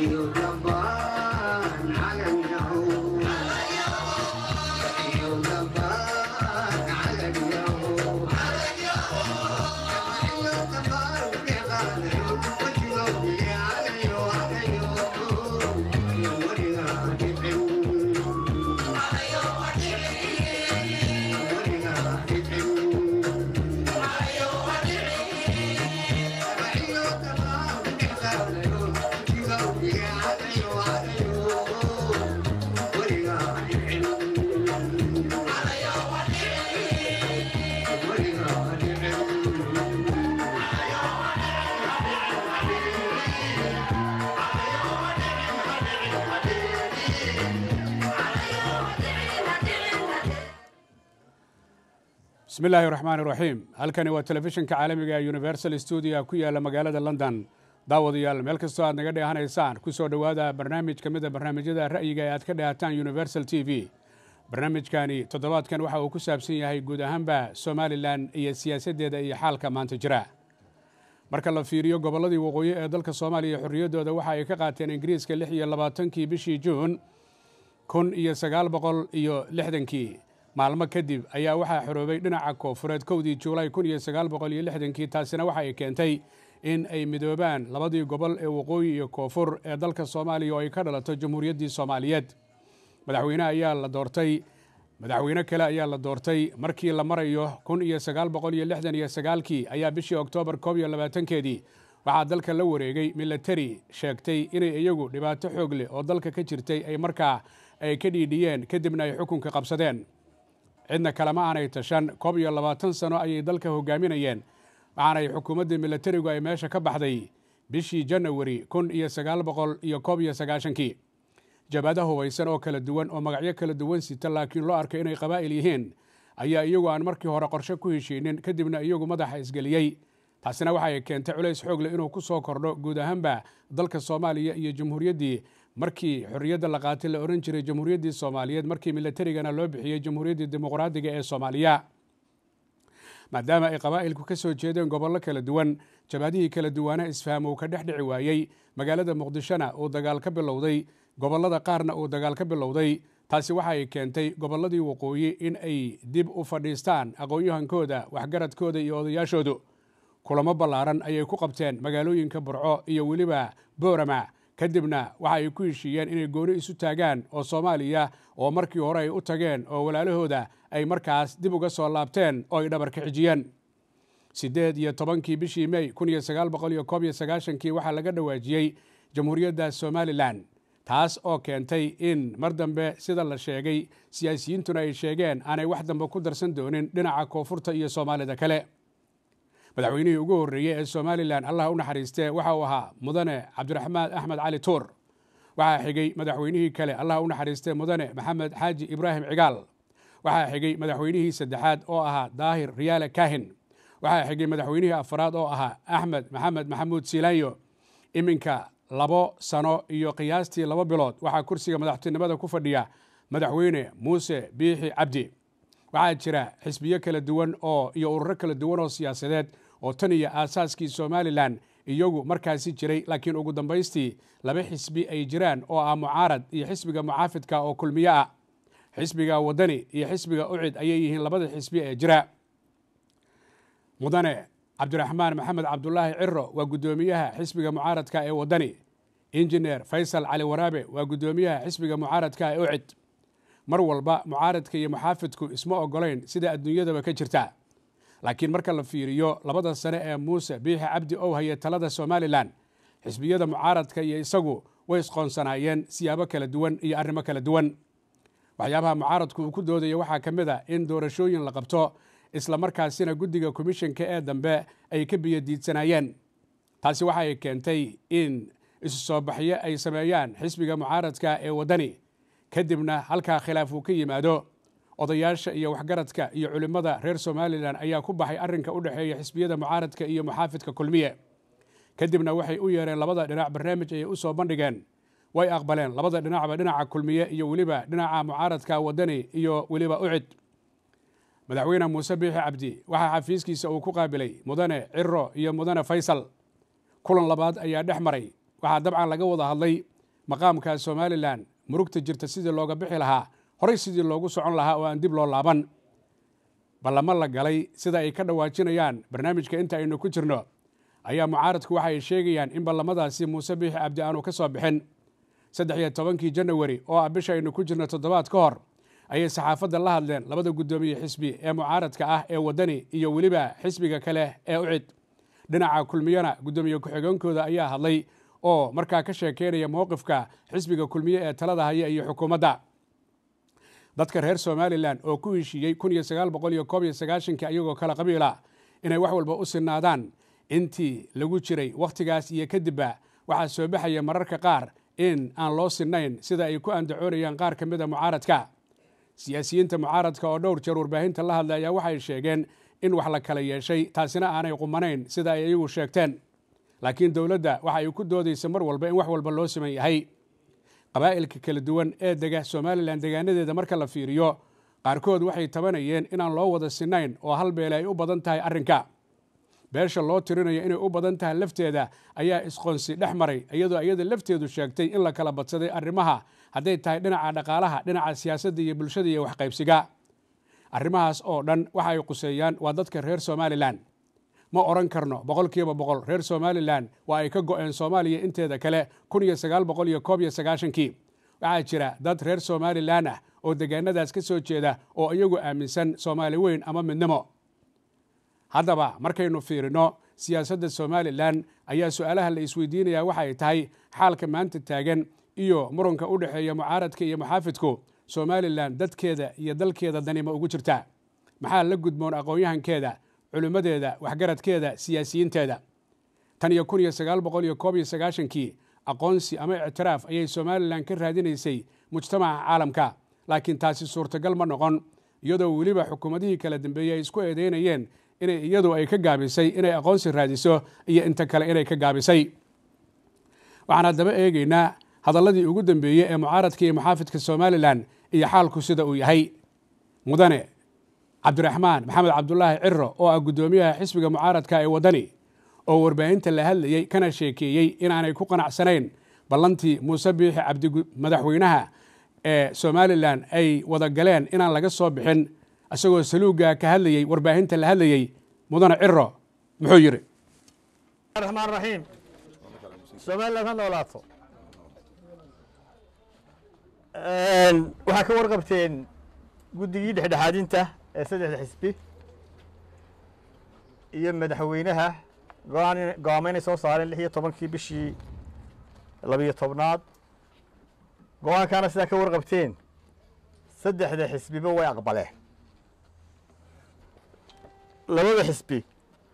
bismi illaahi raxmaan iraxiim halkani waa telefishinka caalamiga ee universal stuudio ku yaala magaalada london daawadayaal meel kastoo aad naga dheehanaysaan ku soo dhowaada barnaamij ka mid a barnaamijyada ra'yiga ee aad ka dheehataan universal t v barnaamijkani toddobaadkan waxa uu ku saabsan yahay guud ahaanba somalilan iyo siyaasaddeeda iyo xaalka maanta jira marka la fiiriyo gobolladii waqooyi ee dalka soomaaliya xorriyaddooda waxa ay ka qaateen ingiriiska lix iyo labaatankii bishii juun kun iyo sagaal boqol iyo lixdankii maalmo kadib ayaa waxaa xoroobay dhinaca koofureed kowdii juulaay kun iyo sagaal boqol iyo lixdankii taasina waxa ay keentay in ay midoobaan labadii gobol ee waqooyi iyo koonfur ee dalka soomaaliya oo ay ka dhalato jamhuuriyaddii soomaaliyeed madaxweyne ayaa la doortay madaxweyne kale ayaa la doortay markii la marayo kun iyo sagaal boqol iyo lixdan iyo sagaalkii ayaa bishii oktoobar koob iyo labaatankeedii waxaa dalka la wareegay milatari sheegtay inay iyagu dhibaato xoog leh oo dalka ka jirtay ay markaa ay ka dhiidhiyeen kadibna ay xukunka qabsadeen cidna kalema aanay tashan koob iyo labaatan sano ayay dalka hogaaminayeen waxaanay xukuumaddii milatarigu ay meesha ka baxday bishii janawari kun iyo sagaal boqol iyo koob iyo sagaashankii jabhada hubaysan oo kala duwan oo magacyo kala duwan sita laakiin loo arkay inay qabaa'il yihiin ayaa iyagu aan markii hore qorshe ku heshiinin kadibna iyagu madaxa isgeliyey taasina waxay keentay culays xoogle inuu ku soo kordho guud ahaanba dalka soomaaliya iyo jamhuuriyaddii markii xorriyadda la qaatay la odhan jiray jamhuuriyaddii soomaaliyeed markii milatarigana loo bixiyey jamhuuriyaddii dimuqraadiga ee soomaaliya maadaama ay qabaa'ilku ka soo jeedeen gobollo kala duwan jabhadihii kala duwaana isfaham uu ka dhex dhici waayey magaalada muqdishona uu dagaal ka bilowday gobollada qaarna uu dagaal ka bilowday taasi waxa ay keentay gobolladii waqooyi in ay dib u fadhiistaan aqoon-yahankooda waxgaradkooda iyo odayaashoodu kulamo ballaaran ayay ku qabteen magaalooyinka burco iyo weliba boorama kadibna waxa ay ku heshiiyeen inay gooni isu taagaan oo soomaaliya oo markii hore ay u tageen oo walaalahooda ay markaas dib uga soo laabteen oo ay dhabarka xijiyeen siddeed iyo tobankii bishii mey kun iyo sagaal boqol iyo koob iyo sagaashankii waxaa laga dhawaajiyey jamhuuriyadda somalilan taas oo keentay in mar dambe sida la sheegay siyaasiyiintuna ay sheegeen aanay wax dambe ku darsan doonin dhinaca koonfurta iyo soomaalida kale madaxweynihii ugu horreeyey ee somalilan allah u naxariistee waxa uu ahaa mudane cabdiraxmaan axmed cali tuur waxaa xigay madaxweynihii kale allah u naxariistee mudane maxamed xaaji ibraahim cigaal waxaa xigay madaxweynihii saddexaad oo ahaa daahir riyaale kahin waxaa xigay madaxweynihii afaraad oo ahaa axmed maxamed maxamuud siilaanyo iminka labo sano iyo qiyaastii laba bilood waxaa kursiga madaxtinimada ku fadhiya madaxweyne muuse biixi cabdi waxaa jira xisbiyo kala duwan oo iyo ururo kala duwan oo siyaasadeed oo tan iyo aasaaskii somalilan iyagu markaasi jiray laakiin ugu dambaystii laba xisbi ay jiraan oo ah mucaarad iyo xisbiga mucaafidka oo kulmiyo ah xisbiga wadani iyo xisbiga ucid ayay yihiin labada xisbi ee jira mudane cabdiraxmaan maxamed cabdulaahi ciro waa guddoomiyaha xisbiga mucaaradka ee wadani injineer faysal cali waraabe waa guddoomiyaha xisbiga mucaaradka ee ucid mar walba mucaaradka iyo muxaafidku isma ogolayn sida adduunyadaba ka jirta laakiin marka la fiiriyo labada sane ee muuse biixi cabdi ow haye talada somalilan xisbiyada mucaaradka iyo isagu way isqoonsanaayeen siyaabo kala duwan iyo arrimo kala duwan waxyaabaha mucaaradku uu ku doodaya waxaa ka mid a in doorashooyin la qabto isla markaasina guddiga komishanka ee dambe ay ka biyodiidsanaayeen taasi waxa ay keentay in isu soo baxyo ay sameeyaan xisbiga mucaaradka ee waddani kadibna halkaa khilaaf uu ka yimaado odayaasha iyo waxgaradka iyo culimmada reer somalilan ayaa ku baxay arrinka u dhexeeya xisbiyada mucaaradka iyo muxaafidka kulmiye kadibna waxay u yeereen labada dhinac barnaamij ayay u soo bandhigeen way aqbaleen labada dhinacba dhinaca kulmiye iyo weliba dhinaca mucaaradka waddani iyo weliba ucid madaxweyne muuse biixi cabdi waxaa xafiiskiisa uu ku qaabilay mudane ciro iyo mudane faysal kulan labaad ayaa dhex maray waxaa dabcan laga wada hadlay maqaamka somalilan murugta jirta sidii looga bixi lahaa horey sidii loogu socon lahaa oo aan dib loo laaban ballamo la galay sida ay ka dhawaajinayaan barnaamijka inta aynu ku jirno ayaa mucaaradku waxa ay sheegayaan in ballamadaasi muuse biixi cabdi aanu ka soo bixin saddex iyo tobankii janawari oo ah bisha aynu ku jirno toddobaad ka hor ayay saxaafadda la hadleen labada guddoomiye xisbi ee mucaaradka ah ee waddani iyo weliba xisbiga kale ee ucid dhinaca kulmiyana guddoomiye ku-xigeenkooda ayaa hadlay oo markaa ka sheekeynaya mowqifka xisbiga kulmiye ee talada haya iyo xukuumadda dadka reer somalilan oo ku heshiiyey kun iyo sagaal boqol iyo koob iyo sagaashankii ayagoo kala qabiila inay wax walba u sinaadaan intii lagu jiray wakhtigaas iyo kadibba waxaa soo baxaya mararka qaar in aan loo sinayn sida ay ku andacoonayaan qaar ka mida mucaaradka siyaasiyiinta mucaaradka oo dhowr jeer warbaahinta la hadlay ayaa waxay sheegeen in wax la kala yeeshay taasina aanay qumanayn sida ay iyagu sheegteen laakiin dowladda waxa ay ku doodaysa mar walba in wax walba loo siman yahay qabaa'ilka kala duwan ee dega somalilan degaanadeeda marka la fiiriyo qaarkood waxay tabanayeen inaan loo wada sinayn oo hal beele ay u badan tahay arrinka beesha loo tirinayo inay u badan tahay lafteeda ayaa isqoonsi dhex maray iyadoo iyada lafteedu sheegtay in la kala badsaday arrimaha hadday tahay dhinaca dhaqaalaha dhinaca siyaasadda iyo bulshada iyo waxqaybsiga arrimahaas oo dhan waxa ay quseeyaan waa dadka reer somalilan ma odhan karno boqol kiiba boqol reer somalilan waa ay ka go'een soomaaliya inteeda kale kun iyo sagaal boqol iyo koob iyo sagaashankii waxaa jira dad reer somalilan ah oo degaanadaas ka soo jeeda oo iyagu aaminsan soomaali weyn ama midnimo haddaba markaynu fiirino siyaasadda somalilan ayaa su-aalaha la isweydiinaya waxa ay tahay xaalka maanta taagan iyo muranka u dhexeeya mucaaradka iyo muxaafidku somalilan dadkeeda iyo dalkeeda danima ugu jirta maxaa la gudmoon aqoon-yahankeeda culimmadeeda waxgaradkeeda siyaasiyiinteeda tan iyo kun iyo sagaal boqol iyo koob iyo sagaashankii aqoonsi ama ictiraaf ayay somalilan ka raadinaysay mujtamaca caalamka laakiin taasi suurtagal ma noqon iyadoo weliba xukuumadihii kala dambeeyey ay isku eedeynayeen inay iyadu ay ka gaabisay inay aqoonsi raadiso iyo inta kale inay ka gaabisay waxaan haddaba eegeynaa hadalladii ugu dambeeyey ee mucaaradka iyo muxaafidka somalilan iyo xaalku sida uu yahay mudane cabdiraxmaan maxamed cabdulaahi ciro oo ah guddoomiyaha xisbiga mucaaradka ee waddani oo warbaahinta la hadlayey kana sheekeeyey inaanay ku qanacsanayn ballantii muuse biixi cabdi madaxweynaha ee somalilan ay wada galeen inaan laga soo bixin isagoo saluuga ka hadlayey warbaahinta la hadlayey mudane ciro muxuu yidhi raxmaan raxiim somaliland ha noolaato waxaa ka warqabteen guddigii dhexdhexaadinta ee saddexda xisbi iyo madaxweynaha go-aan go-aamo inay soo saareen lix iyo tobankii bishii labiyo tobnaad go-aankaana sidaa ka warqabteen saddexda xisbiba way aqbaleen labada xisbi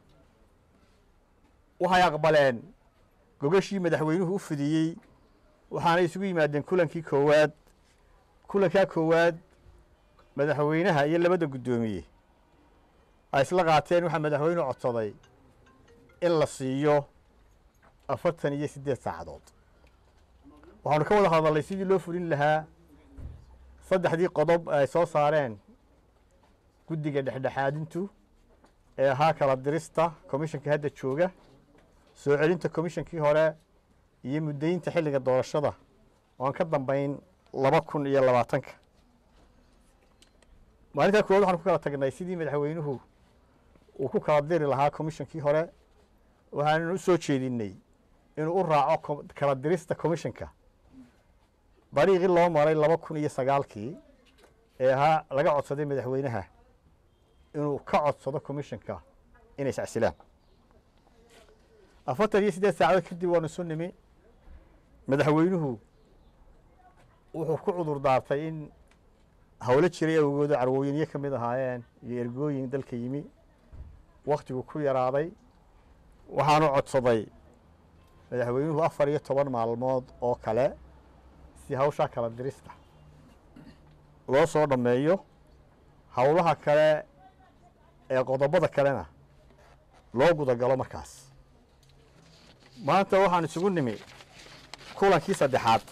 waxay aqbaleen gogashii madaxweynuhu u fidiyey waxaanay isugu yimaadeen kulankii koowaad kulankaa koowaad madaxweynaha iyo labada guddoomiye ay isla qaateen waxaa madaxweynuhu codsaday in la siiyo afartan iyo siddeed saacadood waxaanu ka wada hadalnay sidii loo fulin lahaa saddexdii qodob ay soo saareen guddiga dhexdhexaadintu ee ahaa kala dirista komishanka hadda jooga soo celinta komishankii hore iyo muddaynta xilliga doorashada oan ka dambayn laba kun iyo labaatanka maalintaa koowaad waxaan ku kala tagnay sidii madaxweynuhu uu ku kala diri lahaa komishankii hore waxaannu u soo jeedinnay inuu u raaco kala dirista komishanka dariiqii loo maray laba kun iyo sagaalkii ee ahaa laga codsaday madaxweynaha inuu ka codsado komishanka inay iscasilaan afartan iyo siddeed saacadood kadib waanu isu nimi madaxweynuhu wuxuu ku cudur daartay in howlo jiray awgooda carwooyinyo ka mid ahaayeen iyo ergooyin dalka yimi wakhtigu ku yaraaday waxaanu codsaday madaxweynuhu afar iyo toban maalmood oo kale si hawshaa kala dirista loo soo dhammeeyo howlaha kale ee qodobada kalena loo gudagalo markaas maanta waxaan isugu nimi kulankii saddexaad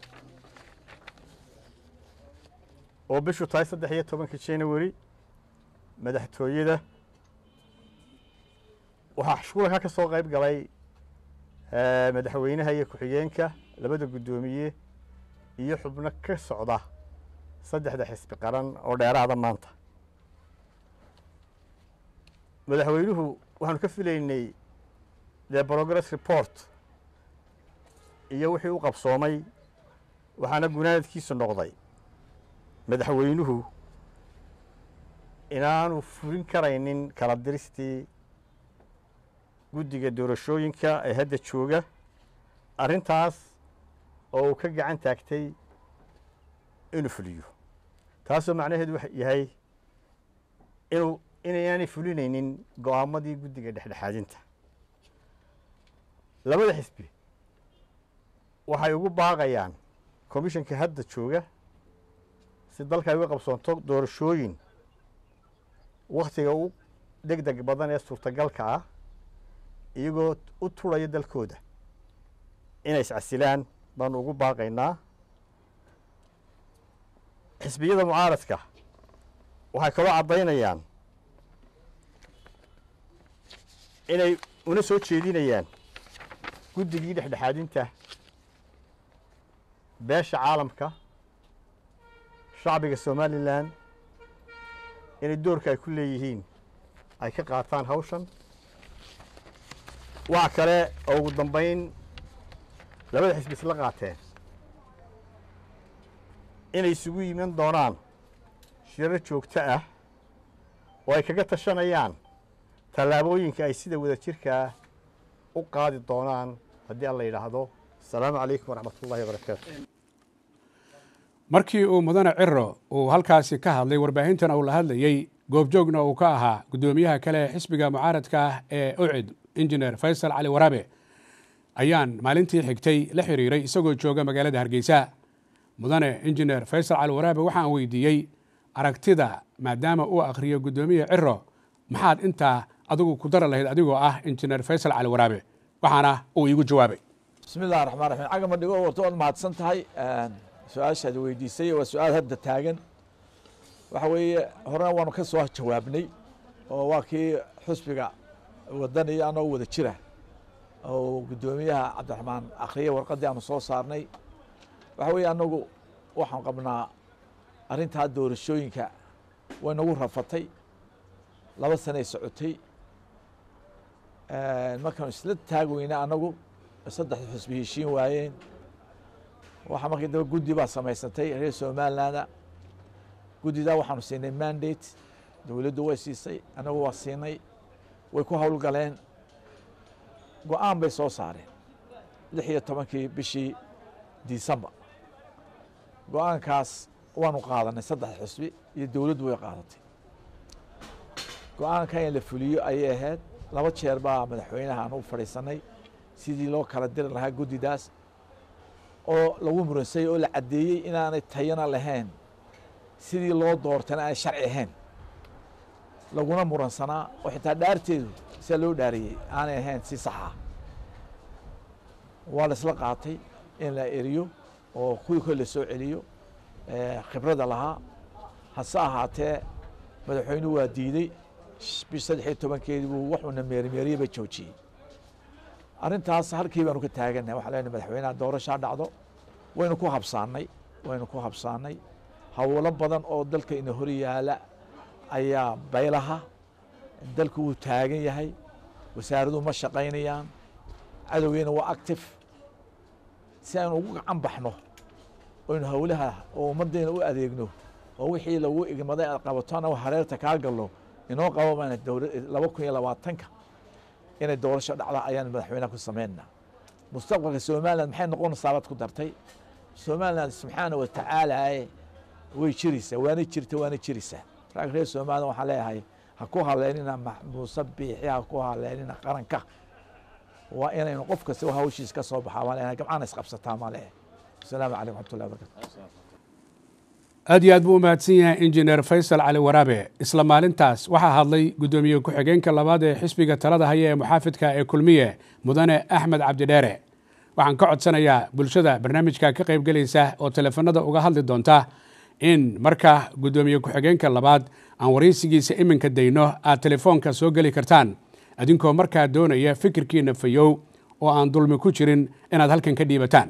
oo bishu tahay saddex iyo tobanka january madaxtooyada waxaa kulankaa ka soo qayb galay madaxweynaha iyo ku-xigeenka labada guddoomiye iyo xubno ka socda saddexda xisbi qaran oo dheeraada maanta madaxweynuhu waxaanu ka filaynay the progress report iyo wixii u qabsoomay waxaana gunaanadkiisu noqday madaxweynuhu inaanu fulin karaynin kala diristii guddiga doorashooyinka ee hadda jooga arrintaas oo uu ka gacan taagtay inuu fuliyo taasoo macnaheedu wax yahay inuu inayaanay fulinaynin go'aamadii guddiga dhexdhexaadinta labada xisbi waxay ugu baaqayaan komishanka hadda jooga si dalka ay uga qabsoonto doorashooyin wakhtiga u deg deg badan ee suurtagalka ah iyagoo u turaya dalkooda inay iscasilaan baanu ugu baaqaynaa xisbiyada mucaaradka waxay kaloo caddaynayaan inay una soo jeedinayaan guddigii dhexdhexaadinta beesha caalamka shacbiga somalilan inay doorka ay ku leeyihiin ay ka qaataan hawshan waxa kale oo ugu dambayn labada xisbi isla qaateen inay isugu yiman doonaan shirar joogto ah oo ay kaga tashanayaan tallaabooyinka ay sida wada jirkaa u qaadi doonaan haddii alla yidhaahdo asalaamu calaykum waraxmat ullahi wabarakaatu markii uu mudane ciro uu halkaasi ka hadlay warbaahintana uu la hadlayey goobjoogna uu ka ahaa guddoomiyaha kale ee xisbiga mucaaradka ah ee ucid injineer faysal cali waraabe ayaan maalintii xigtay la xiriiray isagoo jooga magaalada hargeysa mudane injineer faysal cali waraabe waxaan weydiiyey aragtida maadaama uu akhriyo guddoomiye ciro maxaad intaa adigu ku dara lahayd adigoo ah injineer faysal cali waraabe waxaana uu iigu jawaabay bismi illahi raxmaan raxiim cagama dhigo warta waad mahadsan tahay su-aashaad weydiisay waa su-aal hadda taagan waxa weeye horena waanu ka soo jawaabnay oo waa kii xusbiga wadan iyo anoo wada jira oo guddoomiyaha cabdiraxmaan akhriye warqaddii aanu soo saarnay waxa weeye anagu waxaan qabnaa arrintaa doorashooyinka way nagu rafatay laba sanay socotay markaanu isla taag weyna anagu saddexda xusbi heshiin waayeen waxaa markii daba guddi baa samaysantay reer somalilanda guddidaa waxaanu siinay mandate dowladdu way siisay anagu waa siinay way ku howlgaleen go-aan bay soo saareen lix iyo tobankii bishii december go-aankaas waanu qaadanay saddex xusbi iyo dowladdu way qaadatay go-aanka in la fuliyo ayay ahayd laba jeer baa madaxweynaha aan u fadhiisanay sidii loo kala diri lahaa guddidaas oo lagu muransayey oo la caddeeyey inaanay tayana lahayn sidii loo doortana aanay sharci ahayn laguna muransanaa oo xitaa dhaarteedu sia loo dhaariyey aanay ahayn si saxa waa la isla qaatay in la eriyo oo kuwii kole la soo celiyo khibradda lahaa hase ahaatee madaxweynuhu waa diidey bish saddex iyo tobankeedii buu wuxuuna meerimeeriye ba joojiyey arrintaas halkii baanu ka taagannahay waxaa leenahay madaxweynaha doorashaa dhacdo waynu ku habsaannay waynu ku habsaannay howlo badan oo dalka ina hor yaala ayaa baylaha dalku wuu taagan yahay wasaaraduhu ma shaqaynayaan cadowgeena waa active si aynu ugu gacan baxno oynu howlaha oo ummaddeena u adeegno oo wixii lagu igmaday aad qabato anagu hareerta kaa galno inoo qabo mayna laba kun iyo labaatanka inay doorasho dhacda ayaan madaxweynaha ku samaynaa mustaqbalka somaliland maxay noqonaysaa baad ku dartay somaliland subxaana wa tacaalaaye way jiraysaa waana jirta waana jiraysaa rag reer somaliland waxaan leeyahay ha ku haleynina muuse biixi ha ku haleynina qaranka waa inaynu qof kasta hawshiis ka soo baxaa maa leeyahay gamcana isqabsataa maa leeyahay asalaamu calaykum waxmatullahi wabarakatu aad iyo aad buu u mahadsan yahay injineer faysal cali waraabe isla maalintaas waxaa hadlay guddoomiye ku-xigeenka labaad ee xisbiga talada haya ee muxaafidka ee kulmiye mudane axmed cabdidheere waxaan ka codsanayaa bulshada barnaamijka ka qaybgelaysa oo teleefanada uga hadli doonta in marka guddoomiye ku-xigeenka labaad aan waraysigiisa iminka dayno aad telefoonka soo geli kartaan adinkoo markaa doonaya fikirkiina fayow oo aan dulmi ku jirin inaad halkan ka dhiibataan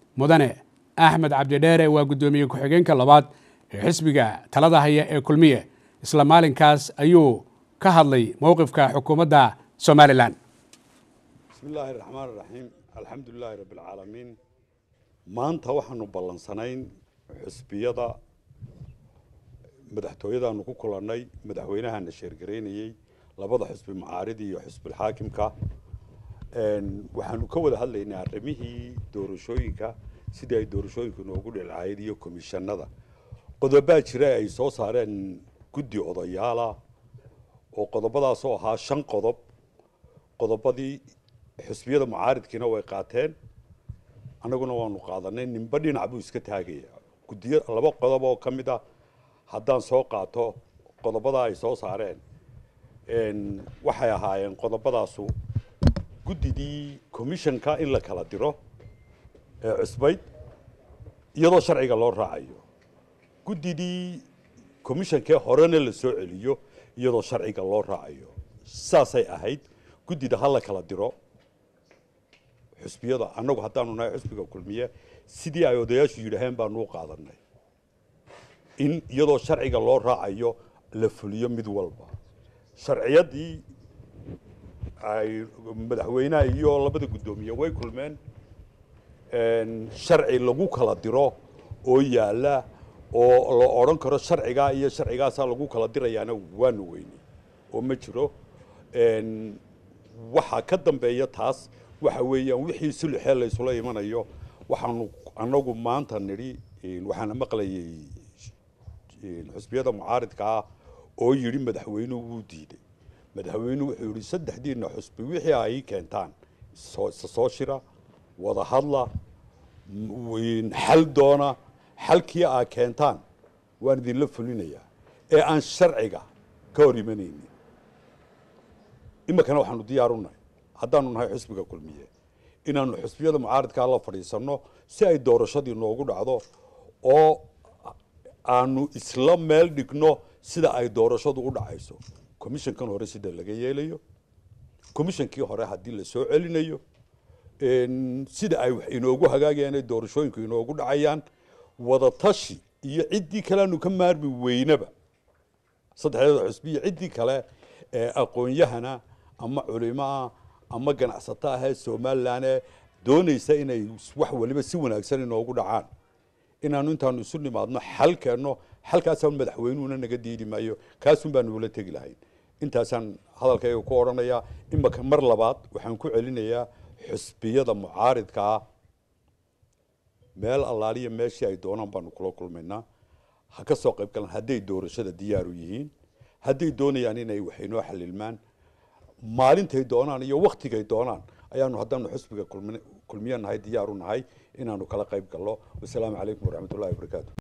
mudane axmed cabdidheere waa guddoomiye ku-xigeenka labaad ee xisbiga talada haya ee kulmiye isla maalinkaas ayuu ka hadlay mowqifka xukuumadda somalilan bismi illaahi raxmaan raxiim alxamdu lilaahi rabbi alcaalamiin maanta waxaanu ballansanayn xusbiyada madaxtooyadaanu ku kulannay madaxweynahana sheergaraynayey labada xusbi macaaridi iyo xusbilxaakimka waxaanu ka wada hadlaynaa arrimihii doorashooyinka sidii ay doorashooyinku noogu dhilcayd iyo komishanada qodobaa jira ay soo saareen guddi odayaala oo qodobadaasoo ahaa shan qodob qodobadii xusbiyada mucaaridkiina way qaateen annaguna waanu qaadanay ninba dhinac buu iska taagaya guddiyo laba qodob oo ka mid ah haddaan soo qaato qodobadaa ay soo saareen waxay ahaayeen qodobadaasu guddidii commissionka in la kala diro ee cusbayd iyadoo sharciga loo raacayo guddidii commissionkee horena la soo celiyo iyadoo sharciga loo raacayo saasay ahayd guddida ha la kala diro xusbiyada annagu haddaanu nahay xusbiga kulmiye sidii ay odayaashu yidhaaheen baanu u qaadanay in iyadoo sharciga loo raacayo la fuliyo mid walba sharciyadii ay madaxweynaha iyo labada guddoomiye way kulmeen sharci lagu kala diro oo yaala oo la odhan karo sharcigaa iyo sharcigaasaa lagu kala dirayaana waanu weynay oo ma jiro waxaa ka dambeeya taas waxa weeyaan wixii sulxee laysula imanayo waxaanu annagu maanta nidhi waxaana maqlayay xusbiyada mucaaridka ah oo yidhi madaxweynuhu wuu diiday madaxweynuhu wuxuu yidhi saddexdiina xusbi wixii ay keentaan soo shira wada hadla xal doona xalkii aa keentaan waan idinla fulinayaa ee aan sharciga ka hor imanaynin iminkana waxaanu diyaaru nahay haddaanu nahay xusbiga kulmiye inaanu xusbiyada mucaaridkaa la fadhiisanno si ay doorashadii noogu dhacdo oo aanu isla meel dhigno sida ay doorashadu u dhacayso commissionkan hore sida laga yeelayo commissionkii hore haddii la soo celinayo sida ay wax inoogu hagaagayaan ay doorashooyinku inoogu dhacayaan wada tashi iyo ciddii kale aanu ka maarmi weynaba saddexdeeda xusbi iyo ciddii kale ee aqoon-yahana ama culimaa ama ganacsato ahee somalilan ee doonaysa inay wax waliba si wanaagsan inoogu dhacaan inaanu intaanu isu nimaadno xal keenno xalkaasaan madaxweynuhuna naga diidi maayo kaasun baanu ula tegi lahayn intaasaan hadalkayga ku odhanayaa imaka mar labaad waxaan ku celinayaa xusbiyada mucaaridka ah meel allaaliya meeshii ay doonaan baanu kula kulmaynaa ha ka soo qayb galaan hadday doorashada diyaaru yihiin hadday doonayaan inay wax inoo xalilmaan maalintay doonaan iyo waktigay doonaan ayaanu haddaanu xusbiga kulmiye nahay diyaaru nahay inaanu kala qayb galno wasalaamu calaykum waraxmatullahi wabarakaatu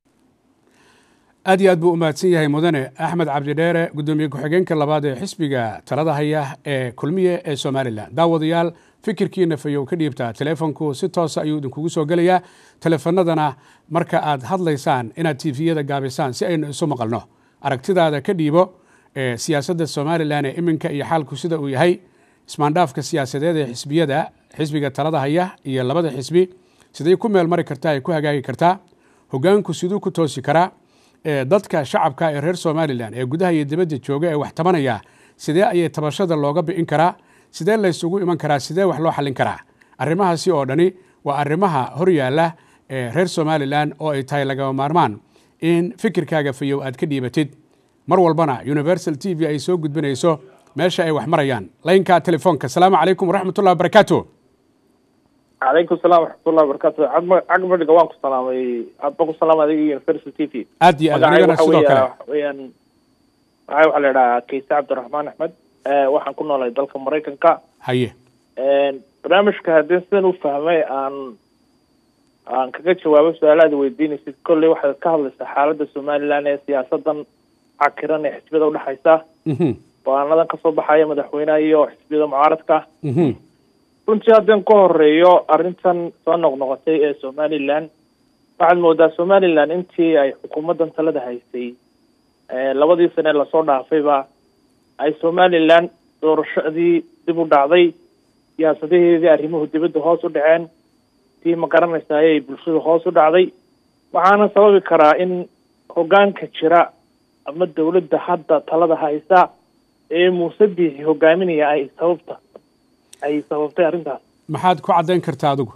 aad iyo aad buu u mahadsan yahay mudane axmed cabdidheere guddoomiye ku-xigeenka labaad ee xisbiga talada haya ee kulmiye ee somalilan daawadayaal fikirkiina fayow ka dhiibtaa teleefonku si toosa ayuu idinkugu soo gelayaa teleefanadana marka aad hadlaysaan inaad tifiyada gaabisaan si aynu isu maqalno aragtidaada ka dhiibo ee siyaasadda somalilan ee iminka iyo xaalku sida uu yahay ismaandhaafka siyaasadeed ee xisbiyada xisbiga talada haya iyo labada xisbi siday ku meel mari kartaa ay ku hagaagi kartaa hogaanku siduu ku toosi karaa dadka shacabka ee reer somalilan ee gudaha iyo dibadda jooga ee wax tabanaya sidee ayay tabashada looga bi'in karaa sidee laysugu iman karaa sidee wax loo xallin karaa arrimahaasi oo dhani waa arrimaha hor yaalla ee reer somalilan oo ay tahay lagama maarmaan in fikirkaaga fayow aad ka dhiibatid mar walbana universal t v ay soo gudbinayso meesha ay wax marayaan laynka telefoonka asalaamu calaykum waraxmatullahi wabarakaatu calaykum salaam waraxmatullahi wabarakatu cagmadhiga waan ku salaamay aad baan ku salaamay adiga universal t v aad iyo aad anigana sidoo kale weyaan magacay waxaa la idhahaa kayse cabdiraxmaan axmed waxaan ku noolay dalka maraykanka haye barnaamijka haddii sidan u fahmay aan aan kaga jawaabo su-aalaada weydiinaysid kolley waxaad ka hadlaysaa xaaladda somalilan ee siyaasadan cakiran ee xisbiyada udhexaysa go-aanadan kasoo baxaya madaxweynaha iyo xisbiyada mucaaradka runtii haddaan ka horeeyo arrintan soo noqnoqotay ee somalilan waxaad moodaa somalilan intii ay xukuumaddan talada haysay labadii sane lasoo dhaafayba ay somalilan doorashadii dib u dhacday siyaasadaheedii arrimuhu dibadda hoos u dhaceen tii ma garanaysaayay bulshada hoos u dhacday waxaana sababi karaa in hoggaanka jira ama dawladda hadda talada haysa ee muuse biixi hogaaminaya ay sababta ay sababtay arrintaas maxaad ku caddayn kartaa adigu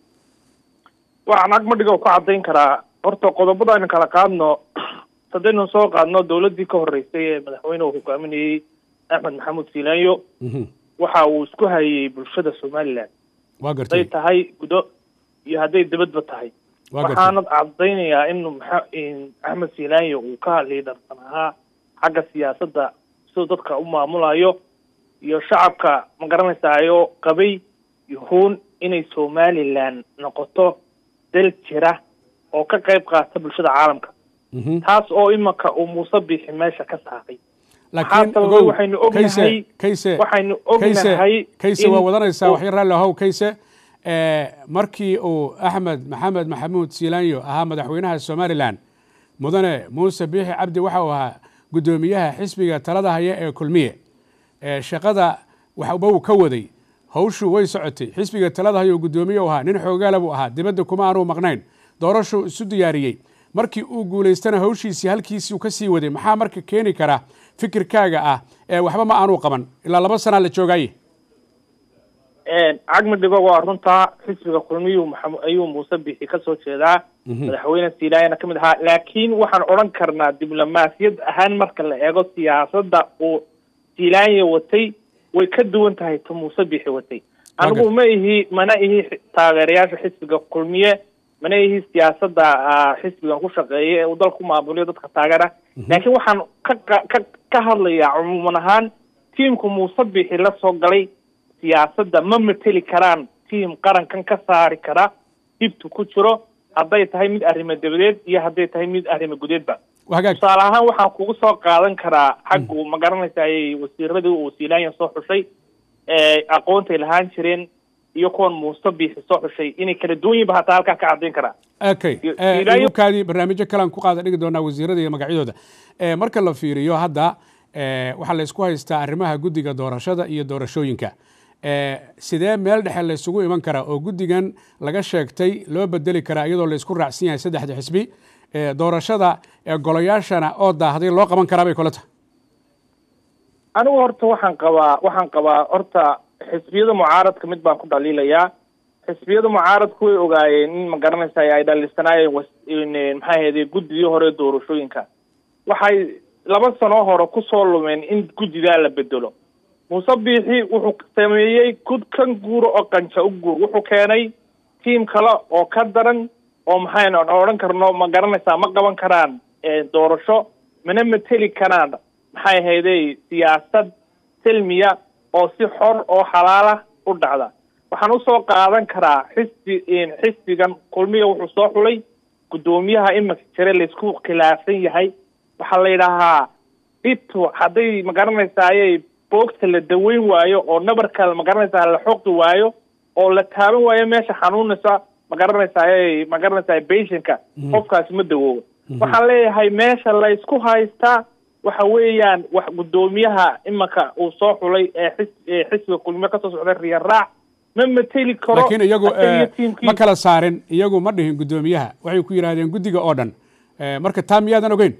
waxaan agmadhiga ku caddayn karaa horta qodobada aynu kala qaadno haddaynu soo qaadno dawladdii ka horreysay ee madaxweynuhu hogaaminayey axmed maxamuud siilaanyo Mhm. waxa uu isku hayay bulshada somaliland waa hadday gartay tahay gudo iyo hadday dibadba tahay waa gartay waxaanad caddaynayaa in maxa- in axmed siilaanyo uu ka liidharsan ahaa xagga siyaasadda siduu dadka u maamulayo iyo shacabka ma garanaysaayo qabay yuhuun inay somaliland noqoto dal jira oo ka qayb qaata bulshada caalamka Mhm. taas oo imanka uu muuse biixi meesha ka saaray laakiin Maxaa sababay? ogow waxaynu kayse ognahay- kayse waxaynu kayse ognahay kayse in waa wadanaysaa uu- waxyar raalli ahow kayse Eh, markii uu axmed maxamed maxamuud siilaanyo ahaa madaxweynaha somalilan mudane muuse biixi cabdi waxa uu ahaa guddoomiyaha xisbiga talada haya ee kulmiye Eh, shaqada waxba uu ka waday hawshu way socotay xisbiga talada haya uu guddoomiye u ahaa nin xoogaala buu ahaa dibadda kuma aanu maqnayn doorashuu isu diyaariyey markii uu guulaystana hawshiisii halkiisii uu ka sii waday maxaa marka keeni kara fikirkaaga ah ee waxba ma aanu qaban ilaa laba sanaa la joogaaye cagmidhigo waa runtaa xisbiga kulmiyuu maxamu- ayuu muuse biixi kasoo jeedaa madaxweyne siilaayana ka mid ahaa laakiin waxaan odhan karnaa diblomaasiyad ahaan marka la eego siyaasadda uu siilaanya watay way ka duwan tahay ta muuse biixi watay anigu ma ihi mana ihi xi- taageerayaasha xisbiga kulmiye mana ihi siyaasadda ah, xisbigan ku shaqeeya ee uu dalka ku maamuliyo dadka taageera laakiin waxaan ka qa- ka ka hadlayaa cumuuman ahaan tiimku muuse biixi la soo galay siyaasadda ma mateli karaan tiim qarankan ka saari kara dhibtu ku jiro hadday tahay mid arrimo dabadeed iyo hadday tahay mid arrimo gudeedba waa hagaag tusaale ahaan waxaan kugu soo qaadan karaa xaggu ma garanaysaay wasiiradii uu siilaanya soo xushay ee aqoontay lahaan jireen iyo kuwan muuse biixi soo xushay inay kala duwan yihiin ba hataa halkaa ka caddayn karaa okay Iyo- Eh, ilaayo- ibukaadii barnaamijyo kalean ku qaada dhigi doonaa wasiirada iyo magacyadooda Eh, marka la fiiriyo hadda eh, waxaa la isku haystaa arrimaha guddiga doorashada iyo doorashooyinka Eh, sidee meel dhexe la isugu iman karaa oo guddigan laga sheegtay loo bedeli karaa iyadoo la isku raacsan yahay saddexda xisbi Eh, doorashada ee golayaashana oo daahday loo qaban karaa bay kula tahay anigu horta waxaan qabaa waxaan qabaa horta xisbiyada mucaaradka mid baan ku dhaliilayaa xisbiyada mucaaradku way ogaayeen in ma garanaysa ay dhaliisanaayeen was- in, eh, maxaa ahayde guddigii hore doorashooyinka waxay laba sano hore kusoo lumeen in guddigaa la bedelo muuse biixi wuxuu sameeyey gud kan guuro oo qanja u guur wuxuu keenay tiim kale oo ka daran oo maxaynu odhan karno ma garanaysaa ma qaban karaan eh, doorasho mana mateli karaan maxay ahaydey siyaasad silmiya oo si xor oo xalaala u dhacda waxaan usoo qaadan karaa xisbi xisbigan kulmiya wuxuu soo xulay guddoomiyaha imika jire laysku khilaafsan yahay waxaa la yidhaahaa dhibtu hadday magaranaysaayey boogta la daweyn waayo oo nabarka magaranaysaa la xoqi waayo oo la taaban waayo meesha xanuunaysa magaranaysaayey magaranaysaay patientka qofkaasi ma dawoobo waxaan leeyahay meesha la isku haystaa waxa weeyaan wax guddoomiyaha imanka uu soo xulay ee xis ee xisbiga kulmiye kasoo socday riya raac ma mateli karo laakiin iyagu asaga iyo eh, tiimkiisa. ma kala saarin iyagu ma dhihin guddoomiyaha waxay ku yidhaahdeen guddiga oo dhan Eh, marka taa miyaadan ogeyn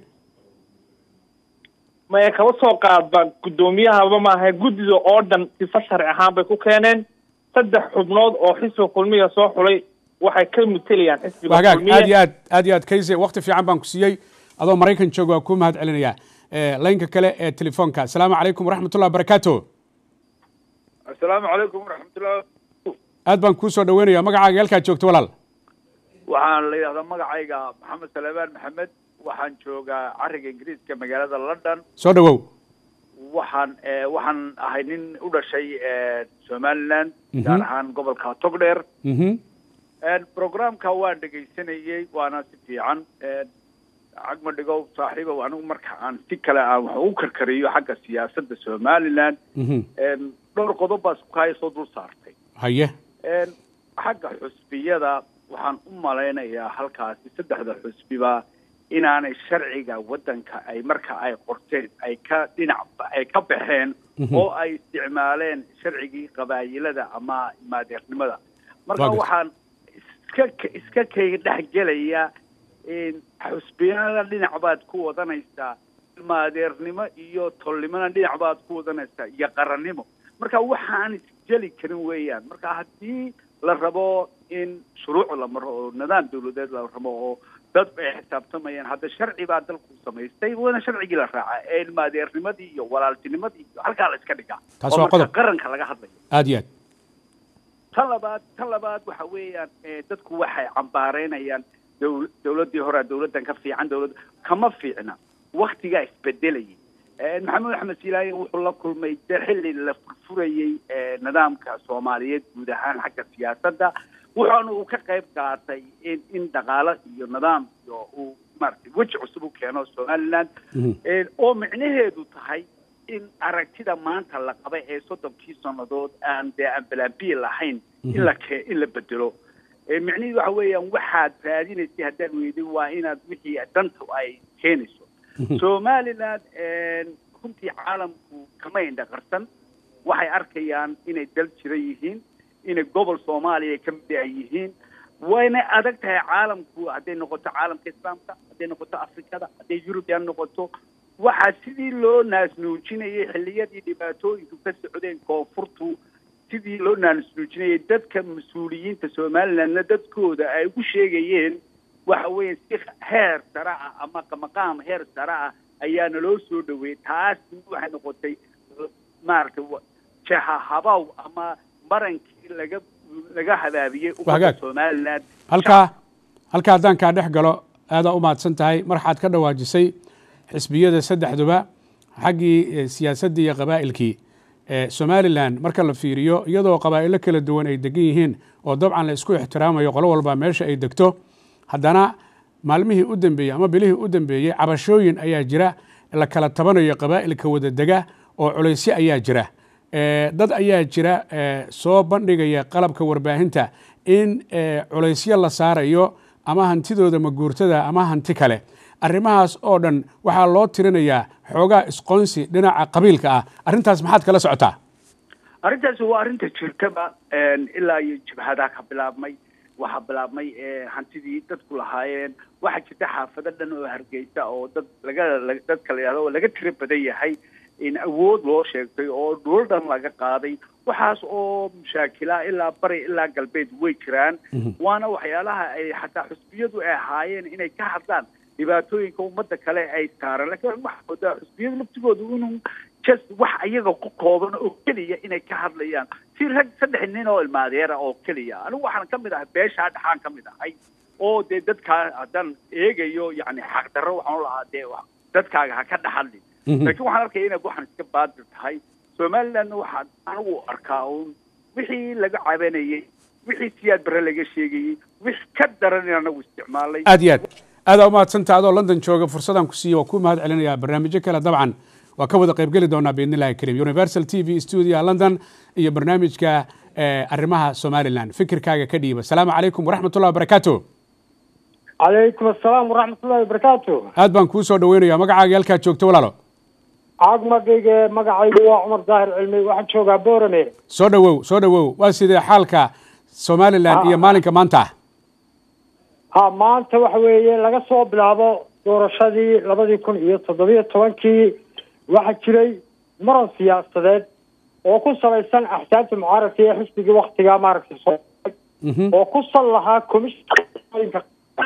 maya kaba soo qaadba guddoomiyahaba maaha guddida oo dhan sifa sharci ahaan bay ku keeneen saddex xubnood oo xisbiga kulmiya soo xulay waxay ka matelayaan xisbiga wagaag aad iyo kulmiye aad aad iyo aad kayse waqti fiican baan ku siiyey adoo maraykan jooga waa kuu mahad celinayaa Eh, laynka kale ee telefoonka asalaamu calaykum waraxmatullah barakaatu asalaamu calaykum waraxmatullah aad baan kuu soo dhaweynaya magacaaga halkaad joogto walaal waxaan la yidhahdaa magacayga maxamed salebaan maxamed waxaan joogaa cariga ingiriiska magaalada london soo dhawow waxaan eh, waxaan ahay nin u dhashay eh, somaliland Mhm. gaar ahaan gobolka togdheer Mhm. programka waan dhegaysanayey waana si fiican cagma dhigow saaxiibow anigu marka aan si kale aan wax ugu karkariyo xagga siyaasadda somaliland Mhm. dhowr qodob baa isku kaya soo dul saartay haye Een, xagga xusbiyada waxaan u malaynayaa halkaasi saddexda xusbiba inaanay sharciga waddanka ay marka ay qorteen ay ka dhinac ay ka baxeen Mhm. oo ay isticmaaleen sharcigii qabaayilada ama maadeeqnimada marka Waa gartay. waxaan is- iska iska kayga dhexgelaya xusbiyana dhinac baad ku wadanaysaa ilmaadeernimo iyo tolnimona dhinac baad ku wadanaysaa iyo qarannimo marka waxaan isjeli karin weeyaan marka haddii la rabo in shuruuc la maro oo nidaam dawladeed la rabo oo dad ay xisaabtamayaan hadda sharci baa dalku samaystay waana sharcigii la raaca ee ilmaadeernimadii iyo walaaltinimadii iyo halkaa la iska dhigaa Taas oo waa marka qodob. qaranka laga hadlayo aad iyo aad tan labaad tan labaad waxa weeyaan eh, dadku waxay cambaareynayaan dowl- dowladdii hore dowladdan ka fiican dowlad kama fiicna waktigaa isbedelayay Eh, maxamed axmed siilaaye wuxuu la kulmay de xilli la furfurayey eh, nidaamka soomaaliyeed guud ahaan xagga siyaasadda wuxuuna uu ka qayb qaatay in in dhaqaalo iyo nidaam iyo uu maaragtay weji cusub u keeno somaliland Mhm. Eh, oo micnaheedu tahay in aragtida maanta la qaba ee soddonkii sannadood aan dee aan balambiye lahayn in la kee in la bedelo Eh, micnihiidu waxa weeyaan waxaad raadinaysay haddaad weyday waa inaad wixii danta ay keenayso somaliland runtii caalamku kama indhaqarsan waxay arkayaan inay dal jira yihiin inay gobol soomaaliya ka mid ay yihiin wayna adag tahay caalamku hadday noqoto caalamka islaamka hadday noqoto afrikada hadday yurubian noqoto waxaa sidii loo naasnuujinayay xilliyadii dhibaatooyinku ka socdeen koonfurtu sidii loo naasnuujinayay dadka mas-uuliyiinta somalilandna dadkooda ay ugu sheegayeen waxa weeye si heer sare ah ama maqaam heer sare ah ayaana loo soo dhaweeyey taas waxay noqotay maaragtay wa- jaha habaw ama marankii laga laga habaabiyey Waa hagaag. ummadda somaliland halkaa halkaa haddaan kaa dhex galo aadaa u mahadsan tahay marxaad ka dhawaajisay xisbiyada saddexduba xaggii eh, siyaasaddii iyo qabaa'ilkii Eh, somalilan marka la fiiriyo iyadoo qabaa'ilo kala duwan ay degan yihiin oo dabcan la isku ixtiraamayo qolo walba meesha ay degto haddana maalmihii u dambeeyey ama bilihii u dambeeyey cabashooyin ayaa jira la kala tabanayo qabaa'ilka wada dega oo culaysyo ayaa jira Eh, dad ayaa jira eh, soo bandhigaya qalabka warbaahinta in eh, culaysyo la saarayo ama hantidooda maguurtada ama hanti kale arrimahaas oo dhan waxaa loo tirinayaa xoogaa isqoonsi dhinaca qabiilka ah arrintaas maxaad kala socotaa arrintaasi waa arrinta jirtaba ilaa iyo jabhadaa ka bilaabmay waxaa bilaabmay eh, hantidii dadku lahaayeen waxaa jirta xaafado dhan oo hargeysa oo dad laga la- dadka la yidhahdo oo laga tiro badan yahay in awood loo sheegtay oo dhul dhan laga qaaday waxaas oo mushaakila ilaa bari ilaa galbeed way jiraan waana waxyaalaha ay xataa xusbiyadu ay ahaayeen inay ka hadlaan dhibaatooyinka ummadda kale ay saaran laakiin waxaa moodaa xusbiyadu laftigoodu inuu just wax ayaga ku kooban oo keliya inay ka hadlayaan si rag saddex nin oo ilmaadeera oo keliya anigu waxaan ka mid ahay beeshaa dhexaan ka mid ahay oo dee dadkaa haddaan eegayo yani xaqdarro waxaan lahaa dee wa- dadkaaga ha ka dhaxadlin laakiin waxaan arkaya inay waxaan iska baadir tahay somalilandna waxaan anigu arkaa uun wixii laga cabanayey wixii siyaad bare laga sheegayey wix ka daran in anagu isticmaalay aad iyo aad aadaa u mahadsantaha adoo london jooga fursadaan ku siiye waa ku mahad celinayaa barnaamijyo kale dabcan waa ka wada qaybgeli doonaa biidni illahi kariim universal t v studio london iyo barnaamijka eh, arrimaha somaliland fikirkaaga ka dhiiba asalaamu calaykum waraxmatullahi wabarakaatu calaykum asalaam waraxmatullahi wabarakaatu aad baan kuu soo dhaweynaya magacaaga halkaad joogto walaalo caagmagayga magacaygu waa cumar daahir cilmi waxaan joogaa boorame soo dhawow soo dhawow waa sidee xaalka somaliland iyo maalinka maanta ah ha maanta waxa weeye laga soo bilaabo doorashadii labadii kun iyo toddobiyo tobankii waxaa jiray muran siyaasadeed oo ku salaysan axsaabta mucaaradka iyo xisbigii waktigaa maaragtay soo Mhm. oo ku sal lahaa komishinka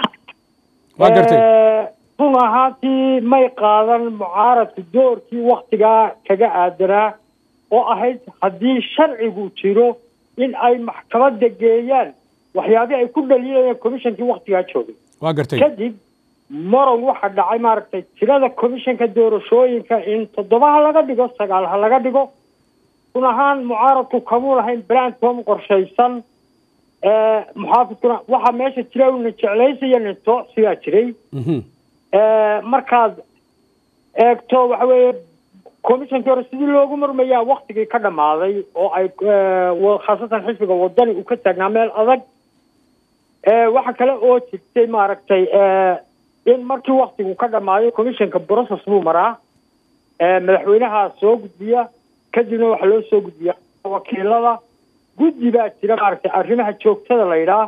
waa gartay Eh, run ahaantii may qaadan mucaaradku doorkii waktigaa kaga aadanaa oo ahayd haddii sharcigu jiro in ay maxkamadda geeyaan waxyaabihii ay ku dhaliyayeen komishankii waktigaa joogay waa gartay kadib moron waxaa dhacay maaragtay tirada komishanka doorashooyinka in toddoba ha laga dhigo sagaal ha laga dhigo run ahaan mucaaradku kamuu lahayn brandcom qorshaysan Eh, muxaafidkuna waxaa meesha jira uu nin jeclaysiyo nin toocsigaa jiray Mhm. Eh, markaad eegto waxa weeye komishankii hore sidii loogu murmayaa waktigii ka dhammaaday oo ay eh, wa- khaasatan xisbiga wadani uu ka taagnaa meel adag Eh, waxa kale oo jirtay maaragtay eh, in markii waktigu ka dhammaayo komishanka process buu maraa Eh, madaxweynaha soo gudbiya kadibna waxaa loo soo gudbiya wakiilada guddi baa jira maaragtay arrimaha joogtada la yidhaah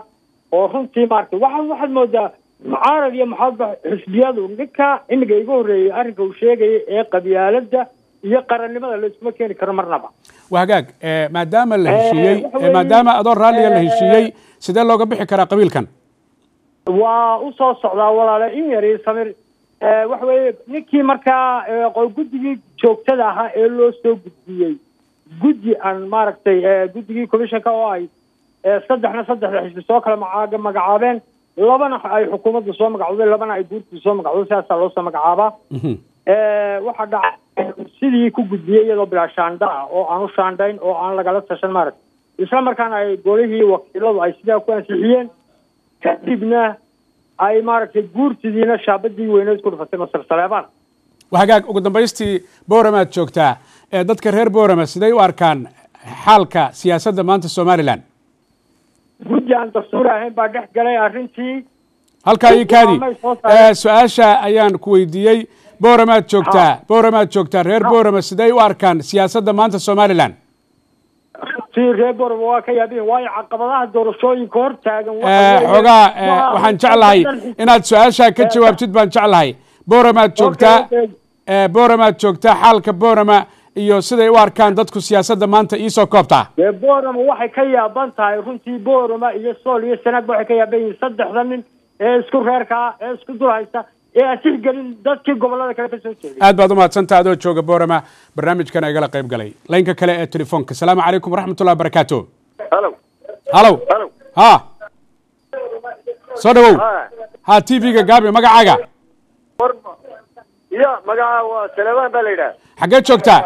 oo runtii maaragtay waxaad waxaad moodaa mucaarad iyo maxaadba xisbiyadu ninka imiga iga horreeyey arrinka uu sheegaya ee qabyaaladda iyo qarannimada layskuma keeni karo marnaba waa hagaag eh, maadaama la Eh, heshiiyey waxa eh, weeye, maadaama adoo raalliga la eh, heshiiyey sidee looga bixi karaa qabiilkan waa u soo socdaa walaale in yari samir Eh, waxa weeye ninkii markaa eh, qo- guddigii joogtada ahaa ee loo soo gudbiyey guddi aan maaragtay eh, guddigii commissionka oo ay eh, saddexna saddexda xisbi soo kala maca- magacaabeen labana ay xukuumadda soo magacowday labana ay guurtii soo magacowday sidaasaa loo soo magacaabaa Mhm. Eh, waxaa dhacay sidii ku gudbiyey iyadoo bilaa shaandha ah oo aan u shaandhayn oo aan lagala tashan maaragtay isla markaana ay golihii wakiiladu ay sidaa ku ansixiyeen kadibna ay maaragtay guurtidiina shaabadii weyneed ku dhufatay masar saleebaan waa hagaag ugu dambaystii booramaad joogtaa ee dadka reer boorama siday u arkaan xaalka siyaasadda maanta somalilan guddi aan dastuur ahayn baa dhex galay arrintii halkaa ii kaadi Waamay soo saareen. Eh, su-aasha ayaan ku weydiiyey booramaad joogtaa booramaad joogtaa reer boorama siday u arkaan siyaasadda maanta somalilan runtii reer borama waa ka yaabin waayo caqabadaha doorashooyinka hor taagan waxa Eh, weeye- xoogaa eh, waa- waxaan jeclahay inaad su-aashaa ka jawaabtid baan jeclahay booramaad joogtaa Okay, okay. eh, booramaad joogtaa xaalka boorama iyo siday u arkaan dadku siyaasadda maanta iisoo koobtaa dee borama waxay ka yaaban tahay runtii borama iyo sool iyo sanaag waxay ka yaaban yihiin saddexda nin ee isku reerka ah ee isku dul haysta ee aan tixgelin dadkii gobolada kale ka soo jeeday aad baad umahadsantaa adoo jooga boorama barnaamijkana igala qayb galay laynka kale ee telefoonka asalaamu calaykum waraxmatullahi wabarakaatu halo halow halo ha soo dhawow ha ha t v-ga gaabi magacaaga war ya magaca waa saleebaan baa la yidhaha xaggee joogtaa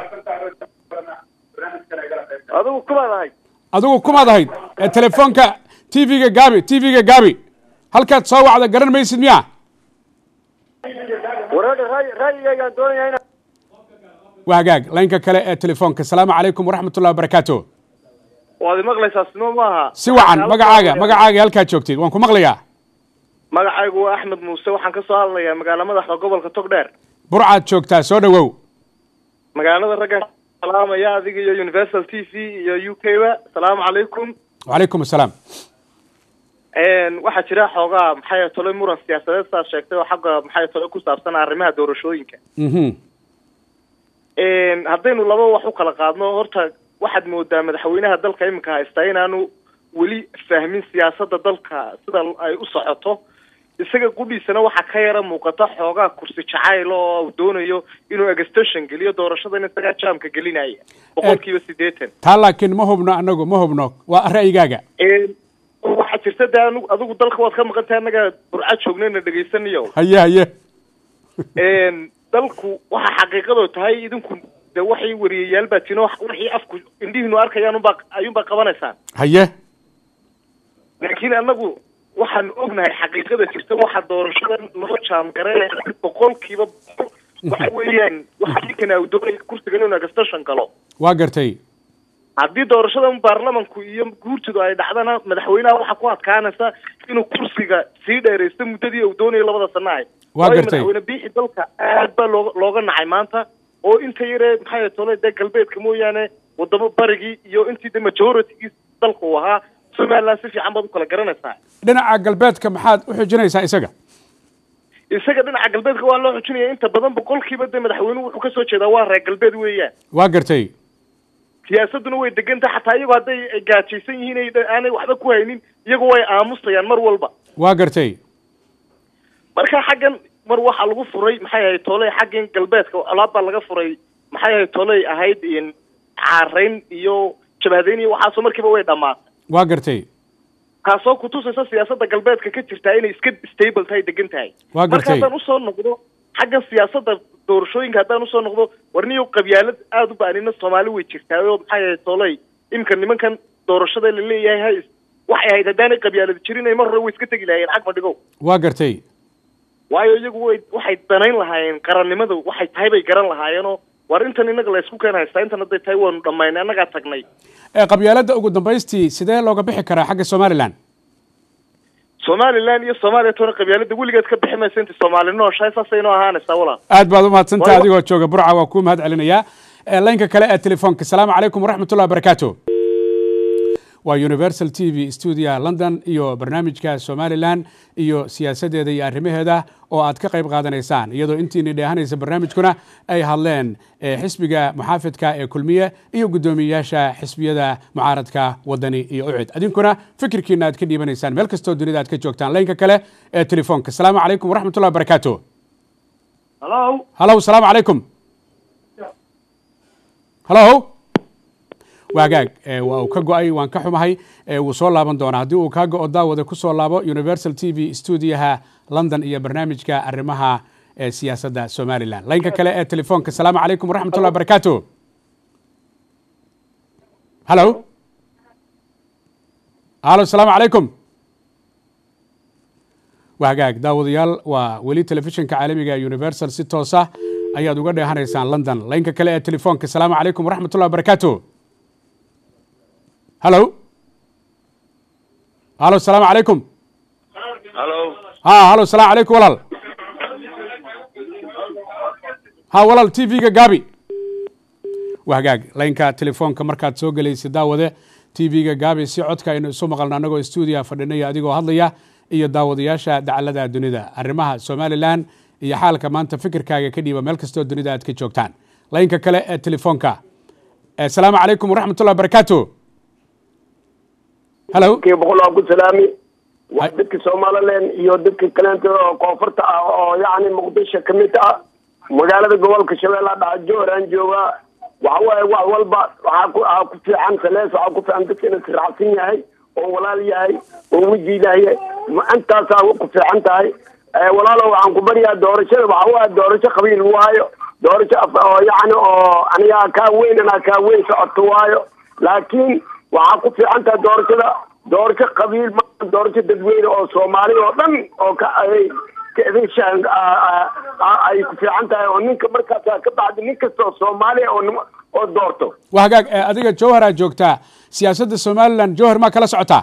adigu kumaad ahay adigu kumaad ahayd ee telefoonka t v-ga gaabi t v-ga gaabi halkaad soo wacda garan maysid miya wareega raay raayigaygaan doonaya ina waa hagaag laynka kale ee telefoonka asalaamu calaykum waraxmatullahi wabarakaatu waad imaqlaysaa simo maaha si wacan magacaaga magacaaga halkaad joogtid waan ku maqlayaa magacaygu waa axmed muuse waxaan ka soo hadlayaa magaala madaxda gobolka togdheer burcaad joogtaa soo dhawow magaalada raggan salaamaya adiga iyo universal t v iyo u k ba asalaamu calaykum wacalaykum asalaam waxaa jira xoogaa maxay tole muran siyaasadeed saad sheegtay oo xagga maxay tole ku saabsan arrimaha doorashooyinka mhm haddaynu laba wax u kala qaadno horta waxaad moodaa madaxweynaha dalka iminka haystaa inaanu weli fahmin siyaasadda dalka sida ay u socoto isaga qudhiisana waxaa ka yara muuqata xoogaa kursi jacayl oo uu doonayo inuu extension geliyo doorashadan isagaa jaamka gelinaya boqolkiiba siddeetan taa laakiin ma hubno anagu ma hubno waa ra'yigaaga waxaa jirta de anu adigu dalka waad ka maqan tahay annaga burca joognayna dhegaysanayo haye haye dalku waxa xaqiiqado tahay idinku de waxay wariyayaal baa tino wixii afku indhihiinu arkayaan unbaa ayuunbaa qabanaysaan haye laakiin annagu waxaan ognahay xaqiiqada jirta waxa doorashadan loo jaamgareynaya boqolkiiba boqol waxa weeyaan waxa ninkan uu doonaya kursigan inuu extension galo waa gartay haddii doorashadan baarlamanku iyo guurtidu ay dhacdana madaxweynaha waxaa ku adkaanaysa inuu kursiga sii dheeraysto muddadii uu doonayo labada sana ahay Waa waayo gartay. madaxweyne biixi dalka aad baa looga looga nacay maanta oo inta yaree maxay tole dee galbeedka mooyaane wadamo barigii iyo intii de majoritigii dalka uu ahaa somaliland si fiican baad u kala garanaysaa dhinaca galbeedka maxaad u xujinaysaa isaga isaga dhinaca galbeedka waa loo xujinaya inta badan boqolkiiba de madaxweynuhu wuxuu kasoo jeedaa waa reer galbeed weeyaan waa gartay siyaasaduna way degan tahay xataa iyagoo hadday ay gaajaysan yihiin ay aanay waxba ku haynin iyagu way aamusayaan mar walba waa gartay marka xaggan mar waxaa lagu furay maxay ahayd tooley xaggan galbeedka colaad baa laga furay maxay ahayd tooley ahayd in caarayn iyo jabhadeyn iyo waxaasoo markiiba way dhammaatay waa gartay taasoo kutusaysa siyaasadda galbeedka ka jirtaa inay iska stable tahay degan tahay Waa marka gartay. haddaan usoo noqdo xaggan siyaasadda doorashooyinka haddaan usoo noqdo warniyo qabyaalad aada u ba'nina soomaali way jirtaa oo maxay ahayd tooley imika nimankan doorashada la leeyahay hays waxay ahayd haddaanay qabyaalad jirin ay mar hore way iska tegi lahayeen xag fadhigo waa gartay waayo iyagu way waxay danayn lahaayeen qarannimada waxay tahay bay garan lahaayeenoo war intan innaga la isku keen haystaa intan hadday tahay waanu dhammaynay annagaa tagnay ee qabyaaladda ugu dambaystii sidee looga bixi karaa xagga somalilan somaliland iyo soomaaliya toona qabyaalada weligeed ka bixi maysa inta soomaali nooshahay saasay inoo ahaanaysaa walaal aad baad umahadsantaha Waa- adigoo jooga burca waa kuu mahad celinayaa ee laynka kale ee telefoonka asalaamu calaykum waraxmatullahi wabarakaatu waa universal t v stuudiyaha london iyo barnaamijka somalilan iyo siyaasaddeeda iyo arrimaheeda oo aad ka qayb qaadanaysaan iyadoo intiini dheehanaysa barnaamijkuna ay hadleen xisbiga muxaafidka ee kulmiye iyo guddoomiyeyaasha xisbiyada mucaaradka wadani iyo ucid adinkuna fikirkiina aad ka dhiibanaysaan meel kastoo dunida aad ka joogtaan laynka kale ee telefoonka asalaamu calaykum waraxmatullahi wabarakaatu halo halow asalaamu calaykum halow waagaag waa uu ka go-ay waan ka xumahay wuu soo laaban doonaa haddii uu kaa go-o daawada ku soo laabo universal t v stuudiyaha london iyo barnaamijka arrimaha siyaasadda somalilan laynka kale ee telefoonka asalaamu calaykum waraxmatullah barakaatu halo halo asalaamu calaykum waagaag daawadayaal waa weli telefishinka caalamiga universal si toosa ayaad uga dheehanaysaan london laynka kale ee telefoonka asalaamu calaykum waraxmatullah barakaatu halo halo asalaamu calaykum halo ha halo asalaamu calaykum walaal ha walaal t v-ga gaabi waa hagaag laynka telefoonka markaad soo gelaysa daawade t v-ga gaabi si codka aynu isu maqalno annagoo stuudiya fadhinaya adigoo hadlaya iyo daawadayaasha dacalada dunida arrimaha somalilan iyo xaalka maanta fikirkaaga ka dhiiba meel kastoo dunida aad ka joogtaan laynka kale ee telefoonka asalaamu calaykum waraxmatullah barakaatu halo boqol waa ku salaami waa dadka somalilan iyo dadka kaleento oo koonfurta ah oo yacni muqdisho ka mid ah magaalada gobolka shabeellaha dhaca jooraan joogaa waxa waaye wax walba waxaa ku aa ku fiican salees waxaa ku fiican dadka inuu siraacsan yahay oo walaal yahay oo wejiilahay intaasaa ku fiican tahay walaalo waxaan ku baryaa doorashada waxa waaye doorasho qabiil waayo doorasho oo yacni oo anigaa kaa weyn anaa kaa weyn socoto waayo laakiin waxaa ku fiican tahay doorashada doorasho qabiil ma doorasho dadweyne oo soomaali oo dhan oo ka ay ka edeshaan ay ku fiican tahay oo ninka markaasa ka bacdi nin kasta oo soomaaliya oo oo doorto waa hagaag adiga jowhar aad joogtaa siyaasadda somalilan jowhar maa kala socotaa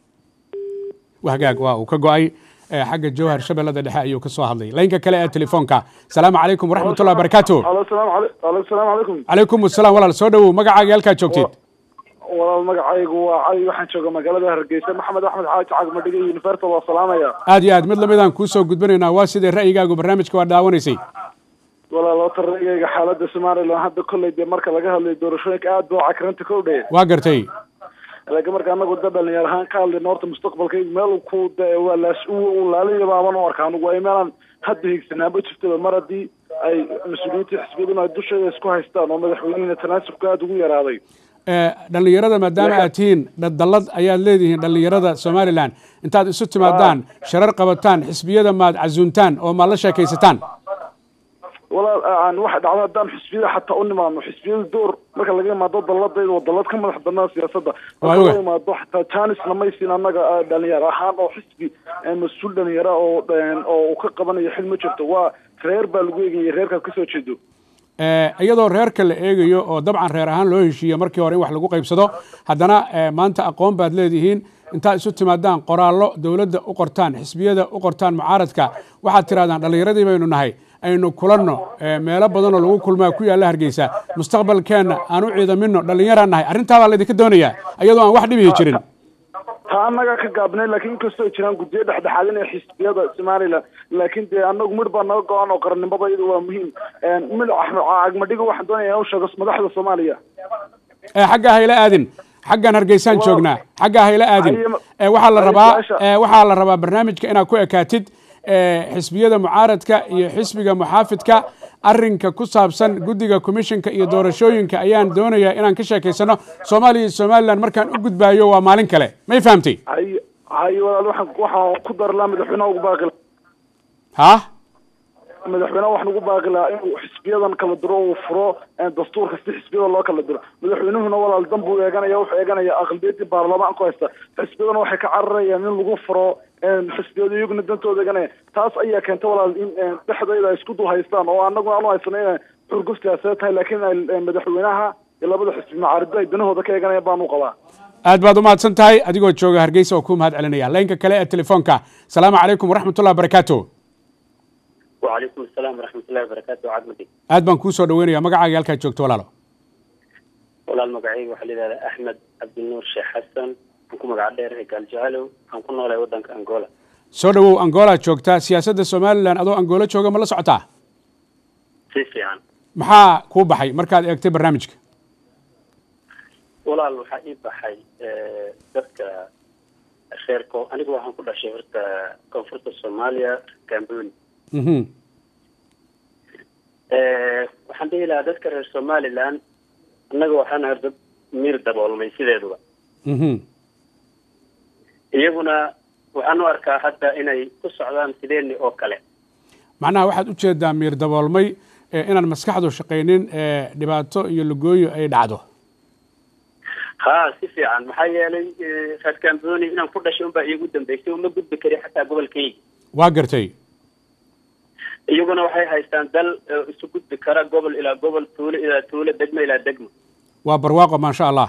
waa hagaag waa uu ka go-ay xagga jowhar shabeellada dhexe ayuu ka soo hadlay laynka kale ee telefoonka asalaamu calaykum waraxmatullah barakaatu salaamu calaykum calaykum asalaam walaal soo dhowow magacaaga halkaad joogteed walaal magacaygu waa cali waxaan jooga magaalada hargeysa maxamed axmed xaaji cagmadhiga universal waa salaamaya aad iyo aad mid lamidaan kuu soo gudbinaynaa waa sidee ra'yigaagu barnaamijka waa daawanaysay walaal ota ra'yigayga xaaladda somalilan hadda kolley dee marka laga hadlayo doorashooyinka aad baa cakranta ka udhaya waa gartay laakiin marka anagu da dhalinyar ahaan ka hadlayno horta mustaqbalkaygu meel ku waa laas laalinaba aban u arka anugu ay meelaan hadda higsanaanba jirtaba mar haddii ay mas-uuliyiinta xisbiyaduna ay dusheeda isku haystaan oo madaxweynena tanaasubka aada ugu yaraaday dhalinyarada maadaama aad tihiin dallad ayaad leedihiin dhalinyarada somalilan intaad isu timaadaan sharar qabataan xisbiyada maad casuuntaan oo maad la sheekaysataan walaal aan waxa dhacda haddaan xisbiyada xataa u nimaadno xisbiyada door marka laga imaado dalladayda waa dallad ka madax banaan siyaasadda marka laga imaado xataa janisna maysin annaga dhalinyaro ahaan oo xisbi mas-uul dhalinyara oo oo uu ka qabanayo xil ma jirto waa reer baa lagu eegaya reerkaad kasoo jeedo iyadoo reerka la eegayo oo dabcan reer ahaan loo heshiiyo markii hore in wax lagu qaybsado haddana maanta aqoon baad leedihiin intaad isu timaadaan qoraallo dowladda u qortaan xisbiyada u qortaan mucaaradka waxaad tirahdaan dhallinyaradii baynu nahay aynu kulanno meelo badanoo lagu kulmaa ku yaalla hargeysa mustaqbalkeenna aan u ciidamino dhallinyaraan nahay arrintaa baa laydinka doonayaa iyadoo aan wax dhibihi jirin taa annaga ka gaabnay laakiin inkastoo ay jiraan guddiyo dhexdhexaadinaya xisbiyada somalilan laakiin dee annagu midh baa naga go-an oo qarannimada iyada waa muhiim midh cagmadhiga waxaan doonaya inaan u sheego madaxda soomaaliya xagga hayla aadin xaggan hargeysaan joognaa xagga hayla aadin waxaa la rabaa waxaa la rabaa barnaamijka inaad ku ekaatid xisbiyada mucaaradka iyo xisbiga muxaafidka arinka ku saabsan guddiga commishinka iyo doorashooyinka ayaan doonayaa inaan ka sheekaysano soomaaliya iyo somalilan markaan u gudbaayo waa maalin kale may fahamtay hay hay walaal waxaan waxaan ku darlaa madaxweynaha ugu baaqila ha madaxweynaha waxaan ugu baaqilaa inuu xisbiyadan kala diro uu furo dastuurka si xisbiyada loo kala diro madaxweynuhuna walaal dan buu eeganaya wuxuu eeganaya aqlabiyadii baarlamaan ku haysta xisbiyadana waxay ka cararayaan in lagu furo xisbiyadu iyaguna dantooda eeganaya taas ayaa keenta walaal in dhexdayda ay isku dul haystaan oo anaguna aanu haysano inay xurguf siyaasadeed tahay laakiin madaxweynaha iyo labada xisbi macaarido ay danahooda ka eeganayaan baanu qabaa aad baad umahadsan tahay adigoo jooga hargeysa oo ku mahad celinaya laynka kale ee telefoonka asalaamu calaykum waraxmatullah barakaatu وعليكم السلام ورحمة الله وبركاته عدمتي aad baan kuu soo dhaweynaya magacaaga halkaad joogto walaalo walaal magacayga waxaa layidhahdaa axmed cabdinuur sheekh xasan aan ku magac dheerahay gaaljecalow aan ku noolahay waddanka angola soo dhowow angola joogtaa siyaasadda somalilan adoo angola jooga ma la socotaa si fiican maxaa kuu baxay markaad eegtay barnaamijka walaal waxaa ii baxay dadka reerko anigu waxaan ku dhashay horta koonfurta soomaaliya gamboni mhm waxaan dhihi lahaa dadka reer somaliland annaga waxaan ahay dad miir daboolmay sideeduba mhm iyaguna waxaan u arkaa hadda inay ku socdaan sideeni oo kale macnaha waxaad u jeedaa miir daboolmay ee inaan maskaxdu shaqaynin ee dhibaato iyo lugooyo ay dhacdo ha si fiican maxaa yeelay reer gamboni inaan ku dhashay unbaa iigu dambeysay uma gudbi kari xataa gobolkayga waa gartay iyaguna waxay haystaan dal oo isu gudbi kara gobol ilaa gobol tuulo ilaa tuulo degmo ilaa degmo waa barwaaqo maasha allah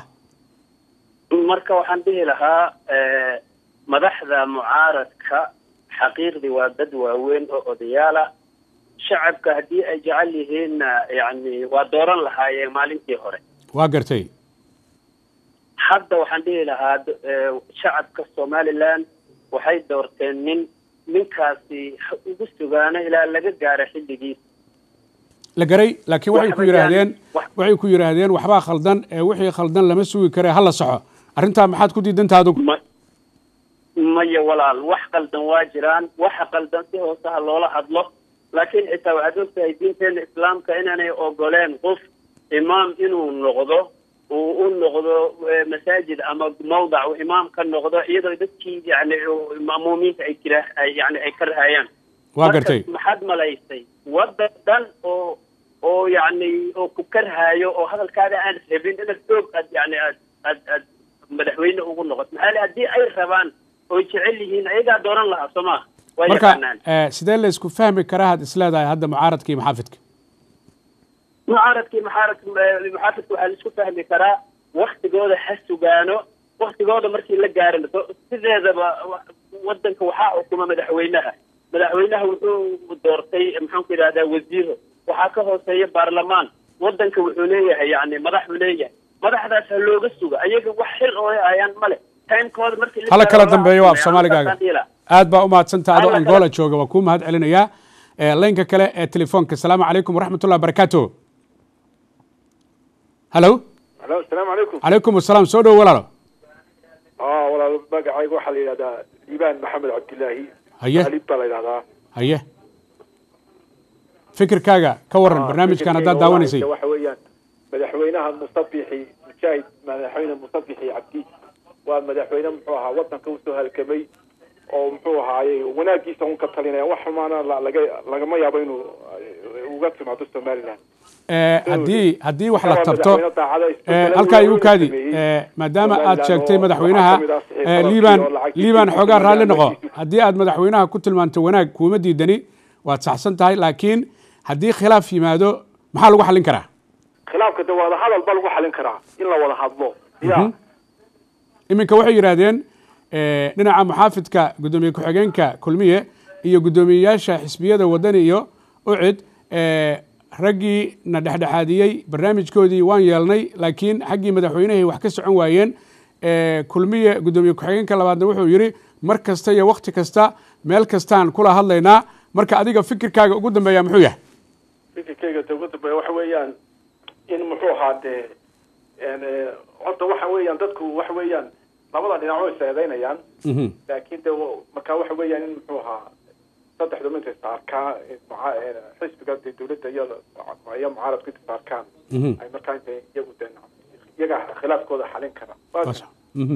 marka waxaan dhihi lahaa madaxda mucaaradka xaqiiqdii waa dad waaweyn oo odayaala shacabka haddii ay jecel yihiinna yacni waa dooran lahaayeen maalintii hore waa gartay hadda waxaan dhihi lahaa shacabka somaliland waxay doorteen nin ninkaasi ugu sugaano ilaa laga gaaro xilligiis la garay laakiin waxay ku yidhaahdeen waxay ku yidhaahdeen waxbaa khaldan ee wixii khaldan lama sugi kare hala saxo arrintaa maxaad ku diidantaa adugu maya walaal wax qaldan waa jiraan waxa qaldan si hoose ha loola hadlo laakiin xitaa waxaad ogtahay diinteena islaamka inaanay ogoleen qof imaam inuu noqdo uu u noqdo masaajid ama mawdac uu imaam ka noqdo iyadoo dadkii yani ma'muumiinta ay jira yani ay ka rahayaan waa gartay maxaad malaysay waddan dhan oo oo yani oo ku karhaayo oo hadalkaada aan rabin inaad xoog aad yani aad aad aad madaxweyne ugu noqoto maxaa le haddii ay rabaan oy jecel yihiin ayagaa dooran lahaa soo maa waa marka yaqaanaan sidee la isku fahmi karaa had isleedahay hadda mucaaradka iyo maxaafidka mucaaradkii muxaarad muxaafidka waxaa la isku fahmi karaa waktigooda ha sugaano waktigooda markii la gaarin sideedaba wadanka waxaa xukuma madaxweynaha madaxweynaha wuxuu doortay maxaan ku yidhahdaa wasiiro waxaa ka hooseeya baarlamaan wadanka wuxuu leeyahay yani madaxuu leeyahay madaxdaas ha looga suga ayaga wax xil oo ayaan male timekooda markii hala kala dambeeyo waa af soomaaligaaga aad baa umahadsantaha adoo angola jooga waa kuu mahad celinayaa laynka kale ee telefoonka asalaamu calaykum waraxmat ullah barakaatu halo alo asalaamu calaykum calaykum asalaam soo dhowo walaalo aa walaal magacayga waxaa la yidhahdaa liibaan maxamed cabdilaahi haye alib baa la yidhahdaa haye fikirkaaga ka waran barnaamijkan haddaad daawanaysay waxa weeyaan madaxweynaha musabixi mujaahid madaxweyne musabixi cabdi waa madaxweyne muxuu ahaa wadanka usoo halgamay oo muxuu ahaayey wanaagiisa un ka talinaya wax xumaana la- laga lagama yaabo inuu uh, uga timaado somaliland haddii haddii wax la Waa tabto madaxweyne daacada isbedelada halkaa igu weyn kaadi sameeyey. maadaama aad Somaliland sheegtay oo madaxweynaha waxaa kamid ah saxiib liibaan oo lacagtiisa liibaan iyo xoogaa raalli noqo lacagtiisa. haddii aad madaxweynaha ku tilmaanto wanaag kuuma diidani waad saxsan tahay laakiin haddii khilaaf yimaado maxaa lagu xallin karaa khilaafka de wada hadal ba lagu xalin karaa in la wada hadlo ya Mhm. iminka waxay yidhaahdeen eh, dhinaca muxaafidka guddoomiye ku-xigeenka kulmiye iyo guddoomiyeyaasha xisbiyada wadani iyo ucid eh, raggii na dhexdhexaadiyey barnaamijkoodii waan yeelnay laakiin xaggii madaxweynahay wax ka socon waayeen Eh, kulmiye guddoomiye ku-xigeenka labaadna wuxuu yidhi mar kasta iyo wakti kasta meel kastaan kula hadlaynaa marka adiga fikirkaaga ugu dambeeya muxuu yahay fikirkeyga de ugu dambeeya waxa weeyaan in muxuu ahaa dee en, eh, horta waxa weeyaan dadku waxa weeyaan labada dhinac way seedeynayaan Mhm. laakiin de wa- marka waxa weeyaan in muxuu ahaa saddexdu mid istaarkaa xisbiga dee dawladda iyo iyo mucaaradku inta istaarkaan Mhm. ay markaa inta iyagu de iyaga khilaafkooda xalin kara Waa Mhm.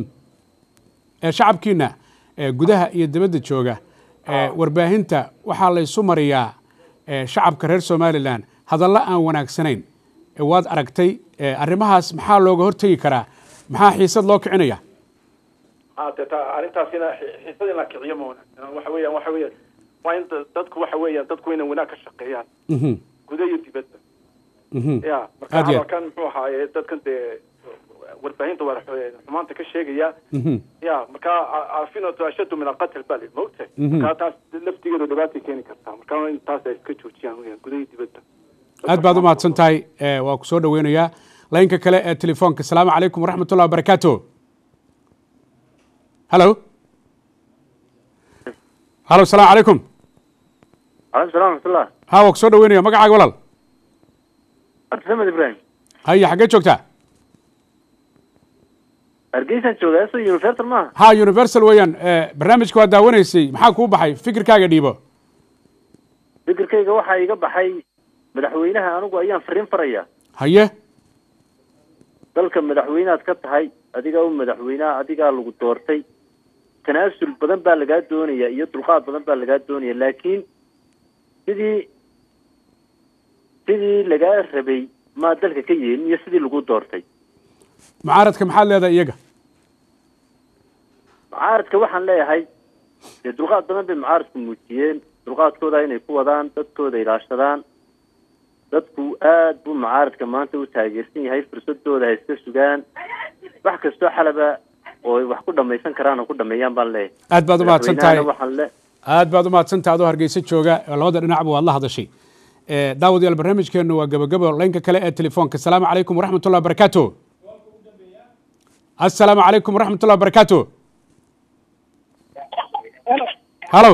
Eh, shacabkiina eh, gudaha iyo dibadda jooga eh, warbaahinta waxaa laysu mariyaa eh, shacabka reer somalilan hadallo aan wanaagsanayn Eh, waad aragtay eh, arrimahaas maxaa looga hortegi karaa maxaa xiisad loo kicinaya ha de ta arrintaasina xi- xiisada in la kiciyo ma wanaagsan waxa weeyaan waxa weeyaan waa in da- dadku waxa weeyaan dadku inay wanaag ka shaqeeyaan Mhm. gudaha iyo dibadda Mhm. ya marka Aad iyo aad. hadalkan muxuu ahaaye dadkan dee warbaahinta waa xumaanta ka sheegaya Mhm. ya marka afinatu ashadu min alqatl bali maogtahay Mhm. marka taas laftigeedu dhibaatay keeni kartaa marka in taas ay iska joojiyaan weyaan gudaha iyo dibadda aad baad u mahadsan tahay Eh, waa ku soo dhoweynayaa laynka kale ee telefoonka asalaamu calaykum waraxmat ullahi wabarakaatu halo halo asalaamu calaykum calaykum salam raxmatullah ha waa ku soo dhaweynaya magacaaga walaal abdisamed ibrahim haya xaggee joogtaa hargeysaan joogaa eso universal maaha ha universal weeyaan barnaamijka waa daawanaysay maxaa kuu baxay fikirkaaga dhiibo fikirkayga waxaa iga baxay madaxweynaha anigu ayaan fariin faraya haye dalka madaxweyneaad ka tahay adigaa u madaxweyneha adigaa lagu doortay tanaasul badan baa lagaa doonaya iyo dulqaad badan baa lagaa doonaya laakiin sidii sidii lagaa rabay maa dalka ka yeelin iyo sidii lagu doortay mucaaradka maxaad leedahay iyaga mucaaradka waxaan leeyahay dee dulqaad badan bay mucaaradku muujiyeen dulqaadkooda inay ku wadaan dadkooda ilaashadaan dadku aad buu mucaaradka maanta u taageersan yahay fursadooda ha iska sugaan wax kastoo xalaba oo wax ku dhamaysan karaan oo ku dhameeyaan baan leeyahay aad baad umahadsan tahay Madaxweynahana waxaan le aad baad umahadsan tahay adoo hargeysa jooga oo labada dhinacba waad la hadashay daawadayaal barnaamijkeenu waa gabagabo laynka kale ee telefoonka asalaamu calaykum waraxmat ullahi wabarakaatu asalaamu calaykum waraxmat ullahi wabarakaatu halo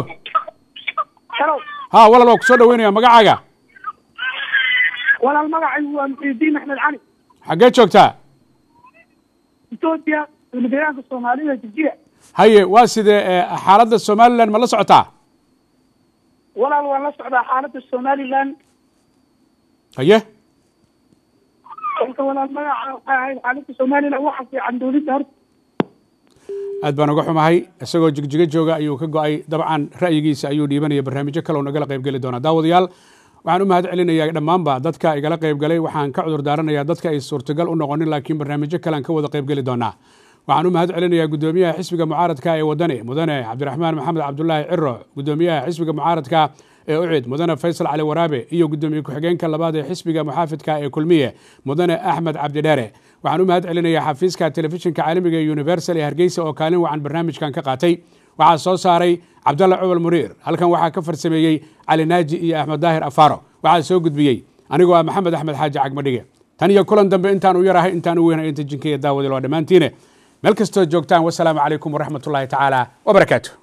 ha walaal waa ku soo dhaweynaya magacaaga walaal magacaygu waa muxiidiin axmed cali xaggee joogtaa etoobiya dowladdeegaanka soomaalida jijira haye waa sidee xaaladda somalilan ma la socotaa walaal waan la socdaa xaaladda somalilan haye kolka walaal magaca waxay ahayd xaaladda somalilan waxa fiican dowladda horta aad baan uga xumahay isagoo jigjigo jooga ayuu ka go-ay dabcan ra'yigiisa ayuu dhiibanaya barnaamijyo kale oo nagala qaybgeli doonaa daawadayaal waxaan u mahad celinayaa dhammaanba dadka igala qaybgalay waxaan ka cudur daaranayaa dadka ay suurtagal u noqonin laakiin barnaamijyo kalean ka wada qaybgeli doonaa waxaan u mahad celinayaa guddoomiyaha xisbiga mucaaradka ee wadani mudane cabdiraxmaan maxamed cabdulaahi ciro guddoomiyaha xisbiga mucaaradka ee ucid mudane faysal cali waraabe iyo guddoomiye ku-xigeenka labaad ee xisbiga muxaafidka ee kulmiye mudane axmed cabdidheere waxaan u mahad celinayaa xafiiska telefishinka caalamiga ee universal ee hargeysa oo kaalin wacan barnaamijkan ka qaatay waxaa soo saaray cabdalla cobal muniir halkan waxaa ka farsameeyey cali naaji iyo axmed daahir afaaro waxaa soo gudbiyey anigoo ah maxamed axmed xaaji cagmadhige tan iyo kulan dambe intaan u yarahay intaan u weynay inta jinkeya daawadil waa dhammaantiine meel kastoo joogtaan wasalaamu calaykum waraxmat ullaahi tacaala wabarakaatu